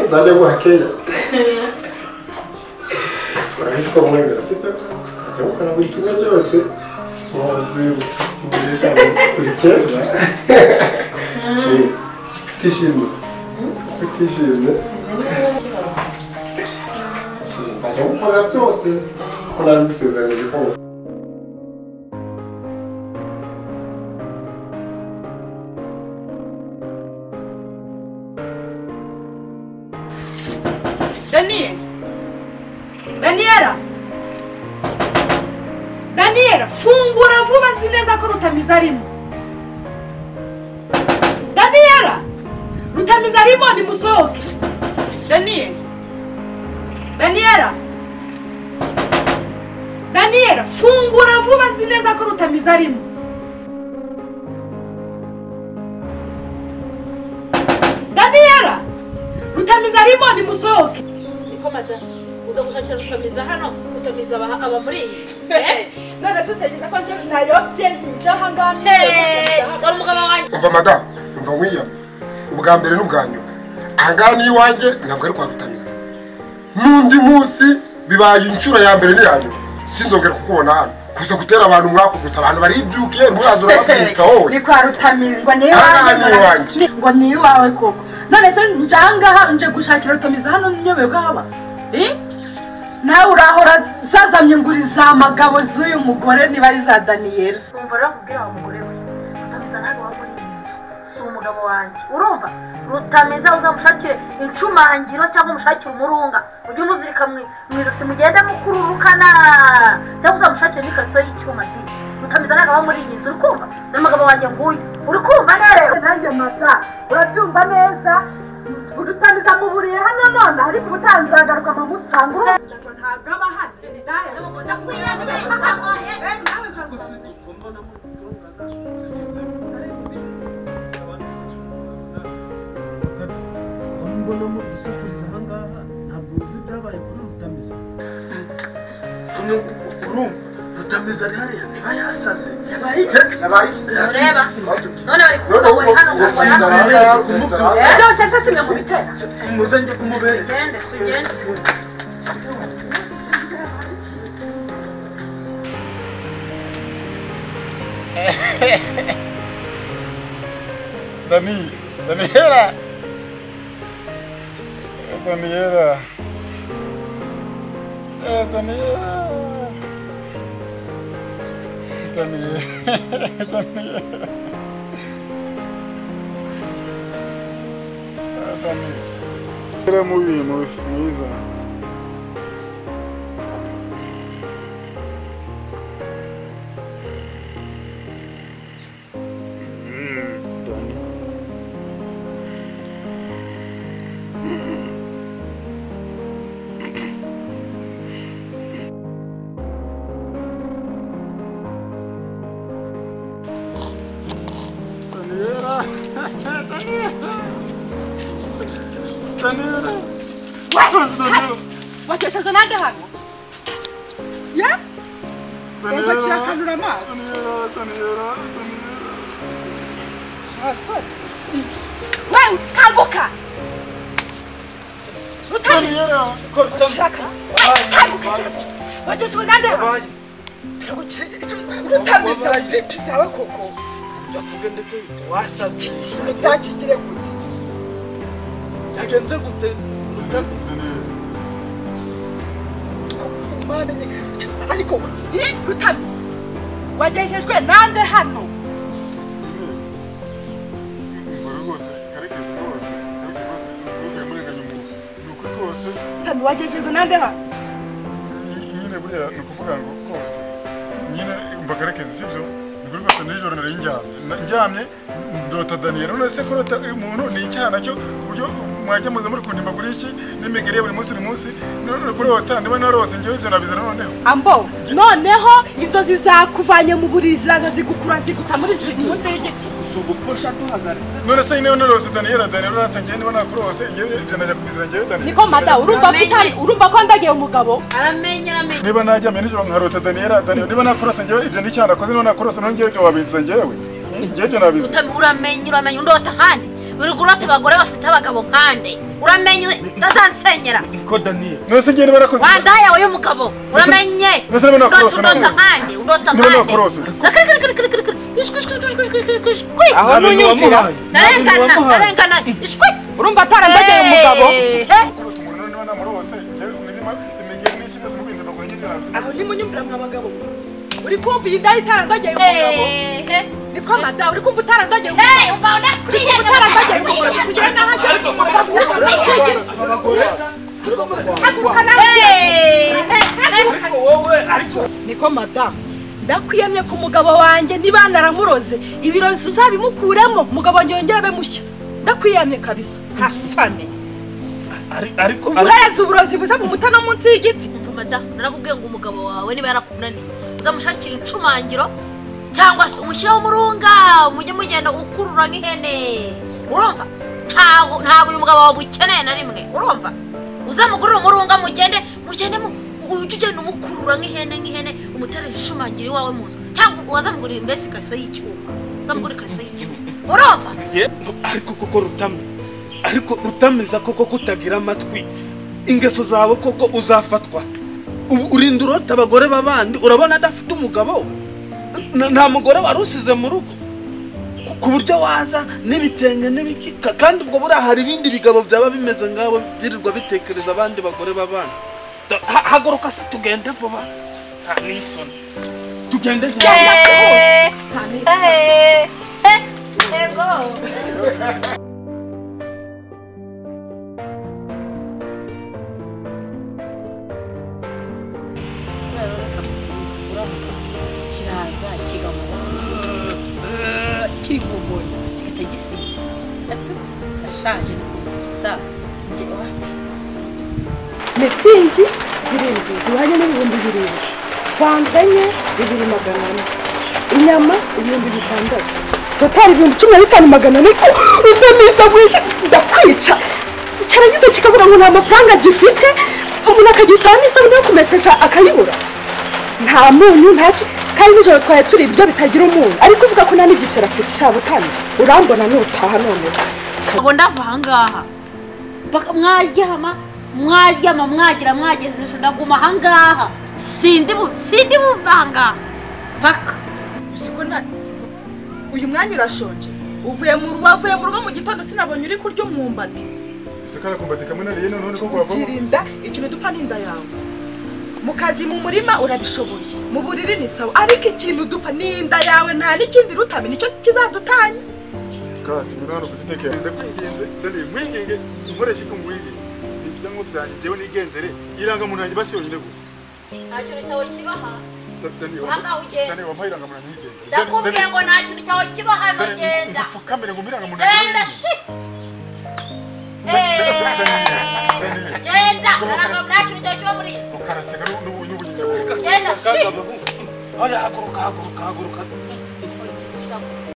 nzajya guhakera urabizi ko mwemera sibyo nzajya gukora buri kimwe cyose muzi umugisha buri keza utishimye utishimye nzajya gukorera byose ko nari gusezeranyije ko Daniel! Daniela! Daniela, fungura vuba nzi neza ko Rutamizi arimo. Daniela! Rutamizi arimo nimusohoke. Daniel! Daniela! Daniela, fungura vuba nzi neza ko Rutamizi arimo. Daniela! Rutamizi arimo nimusohoke. niko madamu uza gushakira rutamiza hano rutamiza aba aba muri iyi none se utegeze ko njye nayobye nje ahangaha eee dore umugabo wanjye umva madamu umva william ubwa mbere n'ubwa nyuma ahangaha ni iwanjye ntabwo ari kwa rutamiza n'undi munsi bibaye inshuro ya mbere n'iya nyuma sinzongera kukubona hano kuza gutera abantu umwaku gusa abantu baribyukiye muraza urababwitsa wowe ni kwa rutamizwa ni ahangaha ni iwawe iwanjye ngo ni iwawe koko none se nje ahangaha nje gushakira rutamiza hano nyobewe ko haba Eh? nawe urahora zazamye nguri za magabo z'uyu mugore niba ari za daniyeli umva rero wa mugore we rutamiza ntabwo waba uri inzu si umugabo wanjye urumva rutamiza uzamushakire incumangiro cyangwa umushakire umurunga ujye umuzirika mu mu ijosi mugende mukururukana cyangwa uzamushakire n'ikariso y'icyuma di rutamiza ntabwo waba muri iyi nzu uri kumva dore umugabo wanjye nguyu uri kumva rero nanjye mata urabyumva neza udutamiza muburiye hano none ariko ubutanzagaruka amusanga ntabwo aba hano mbonamo gusakuza ahangaha ntabwo uzi ibyabaye kuri rutamiza rutameza rihariya niba yasaze ureba none bari None kuvuga ngo ubu ni hano ngo ubu ukora sinzara rero kumubyuka byose se simwe mubitera muze njye kumubera tugende tugende Dani, Daniela. Eh, Daniela. Eh, Daniela. Daniela. Daniela. Ah, Daniela. Era mubi mubi mwiza Daniela. Daniela. Daniela. wakeshaga nanjye hano ya ego kirakanura amaso Daniela, Daniela, Daniela. wewe kanguka rutamiza Daniela. kirakanura kanguka wakeshaga nanjye hano Ego, kira- kira- rutamiza vipi zawe koko wasaze ikintu zakigire gute byagenze gute Mana njye, ariko eh, rutami wagejejwe nande hano Umugore rwose, karekezi rwose, karekezi rwose, ntukajye murenganya umuntu. Ni ukuri rwose, rutami wagejejwe nande hano ny- nyine buriya ni ukuvuga ngo rwose, nyine umva karekezi sibyo ni ukuri rwose nijoro nari ndyamye Na- ndyamye ndota daniyeli none se kurota umuntu ni icyaha nacyo ku buryo mwajya muza muri kundimba kuri iki n'imigeri ya buri munsi buri munsi none kurota niba narose njyewe ibyo nabize noneho ambo noneho inzozi zakuvanye mu buriri ziraza zigukura ziguta muri munsi y'igiti gusa ubu ko duhagaritse none se nyine narose daniyeli daniyeli natangiye niba nakurose njyewe ibyo najya kubizirangira njyewe daniyeli niko mada urumva ko utari- urumva ko ndagiye umugabo aramenye aramenye niba najyamye nijoro nkarota daniyeli daniyeli niba nakorose njyewe ibyo n'icyaha nakoze niba nakorose none njyewe ibyo wabitse njyewe njyewe ibyo nabize Rutami- uramenye uramenye undota ahandi wirirwa urota abagore bafite abagabo nkande uramenye utazansenyera niko daniyeli mwese ngende barakoze wanda yawe y'umugabo uramenye Mbese niba urota nakorose urota nawe? nkande urota Niba nkande nakorose? Nakirikirikirikirikiri, ishwi, ishwi, ishwi, ishwi, ishwi, ishwi, ishwi, ishwi. aho Nta bintu ntunyumvira wamuhaye. narengana narengana ishwi urumva atarandagera umugabo Eh, kurose umuntu niba namurose njyewe imirima imigeri n'iki byose mu bindi bagura nyine aho ntimunyumvira mwa bagabo uri kumva iyi ndayi itarandagiye umugabo eh, eh. niko mada uri kumva utarandagiye umugabo Hey, umva unakwiye utarandagiye umugabo kugira n'aho agera umugabo utarandagiye haguruka nawe niko madamu ndakwiyemye ku mugabo wanjye niba naramuroze ibirozi uzabimukuremo umugabo wanjye yongere abe mushya ndakwiyemye kabisa hasane Ari- ariko uhereza uburozi buza mu muta no munsi y'igiti narakubwiye ngo umugabo wawe niba yarakunaniye uzamushakira incumangiro cyangwa se umushyireho umurunga mujye mugenda ukurura nk'ihene urumva ntabwo ntabwo uyu mugabo wawe ukeneye na rimwe urumva uzamugurira umurunga mugende mugende mu- ujye ugenda umukurura nk'ihene nk'ihene umutere incumangiro iwawe mu nzu cyangwa wazamugurira imbese ikariso y'icyuma uzamugurira ikariso y'icyuma urumva njye- ariko koko rutame ariko rutameza koko kutagira amatwi ingeso zawe koko uzafatwa ubu urinda urota abagore b'abandi urabona adafite umugabo N- nta mugore wari usize mu rugo Ku- ku buryo waza n'ibitenge n'ibiki ka- kandi ubwo buriya hari ibindi bigabo byaba bimeze ngawe byirirwa bitekereza abandi bagore b'abandi Da- ha- haguruka se tugende vuba nta n'isoni tugende vuba kiraza kigamuha kiri kugonya kigahita gisinza ati kirashaje ni kumugisa njye wapi mitsingi zirindwi zihwanye n'ibihumbi birindwi fanta enye bibiri magana ane inyama ibihumbi bitandatu totari ibihumbi cumi na bitanu magana ane ko utamisa bwije ndakwica cyarangiza kikabura ngo nta mafaranga gifite umuntu akagira isahani isabune yo kumesesha akayibura nta munyu nta ki kandi nijoro twari turi ibiryo bitagira umunyu ariko uvuga ko nta n'igiceri afite cyabutani urambona n'utaha none ubu ndava ahangaha Baka- mwaryama mwaryama mwagira mwageze ejo ndaguma ahangaha sindi bu- sindi buva ahangaha paka uziko na uyu mwanya urashonje uvuye mu rugo wavuye mu rugo mu gitondo sinabonye uri kurya umwumbati sikara kumbati kamwe nariye none none ko wavamo ukirinda ikintu dupfa n'inda yawe mu kazi mu murima urabishoboye mu buriri ni sawa ariko ikintu dupfa n'inda yawe nta n'ikindi rutami nicyo kizadutanya kati muri hano ufite itekera ndakwinginze ndaniye mwinginge nkoreshe ko mwinginge ibyango byanjye njyewe nigendere irangamuntu yanjye basi yonyine gusa nta kintu cyawe kibaha Da- Dani, wa- Hanga ugenda. Dani, wampaye irangamuntu yanjye yigendere. Dani, ndakubwiye Dani, ngo nta kintu cyawe kibaha no Dani, genda upfukamire ngo umpe irangamuntu yanjye genda yigendere. shi Da- Da- Dani, Dani. genda ntabwo nta kintu cyawe kiba muri iyi nzu ukaraseka n'ubu- n'ubu- n'ubu nyine buri- genda shi Oya, haguruka haguruka haguruka